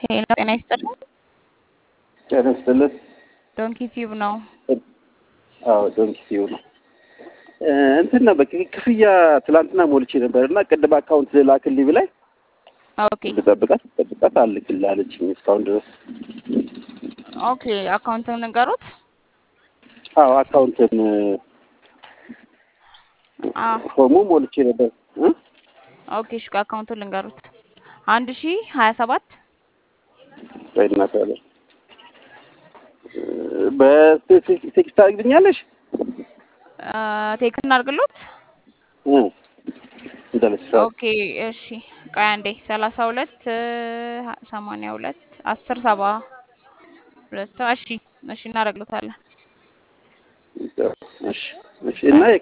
ሄሎ ጤና ይስጥልኝ። ጤና ይስጥልን። ዶንኪ ቲዩብ ነው። አዎ ዶንኪ ቲዩብ ነው። እንትን ነበር ክፍያ ትላንትና ሞልቼ ነበር እና ቅድም አካውንት ላክልኝ ብላኝ ኦኬ ልጠብቃት ልጠብቃት አልክልህ አለችኝ እስካሁን ድረስ። ኦኬ አካውንትን ንገሩት። አዎ አካውንትን አ ፎርሙ ሞልቼ ነበር እ ኦኬ እሺ አካውንቱን ልንገሩት። አንድ ሺ ሀያ ሰባት ወይ እናት ያለ በቴክስት ታደርግልኛለሽ? ቴክስት እናድርግሎት። እ እንዳለሽ ኦኬ እሺ ቆይ አንዴ ሰላሳ ሁለት ሰማንያ ሁለት አስር ሰባ ሁለት እሺ እሺ እናደርግሎታለን። እሺ እሺ እና